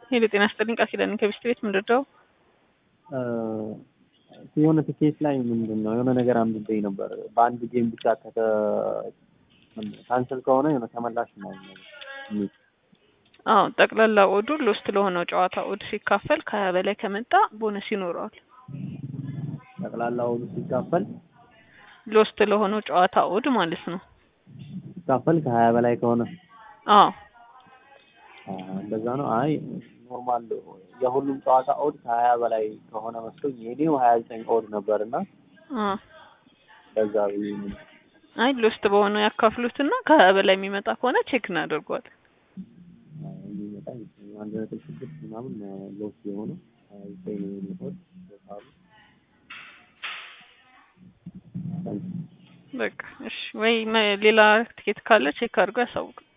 ሄሎ ጤና ይስጥልኝ ቃል ኪዳን ከቢስት ቤት ምንድን ነው? የሆነ ትኬት ላይ ምንድን ነው የሆነ ነገር አንብቤ ነበር። በአንድ ጌም ብቻ ከተ ካንስል ከሆነ የሆነ ተመላሽ ነው የሚል አዎ ጠቅላላ ኦዱ ሎስት ለሆነው ጨዋታ ኦድ ሲካፈል ከሀያ በላይ ከመጣ ቦነስ ይኖረዋል። ጠቅላላ ኦዱ ሲካፈል ሎስት ለሆነው ጨዋታ ኦድ ማለት ነው። ሲካፈል ከሀያ በላይ ከሆነ አዎ አ፣ እንደዛ ነው። አይ ኖርማል የሁሉም ጨዋታ ኦድ ከሀያ በላይ ከሆነ መስሎኝ የኔው ሀያ ዘጠኝ ኦድ ነበር እና አ በዛ ብዬ ነው። አይ ሎስት በሆነው ያካፍሉትና ከሀያ በላይ የሚመጣ ከሆነ ቼክ እናደርገዋል። የሚመጣ አንድ ነጥብ ስድስት ምናምን ሎስ የሆነ ሀያ ዘጠኝ ኦድ በቃሉ በቃ እሺ፣ ወይ መ- ሌላ ትኬት ካለ ቼክ አድርጎ ያሳውቅ።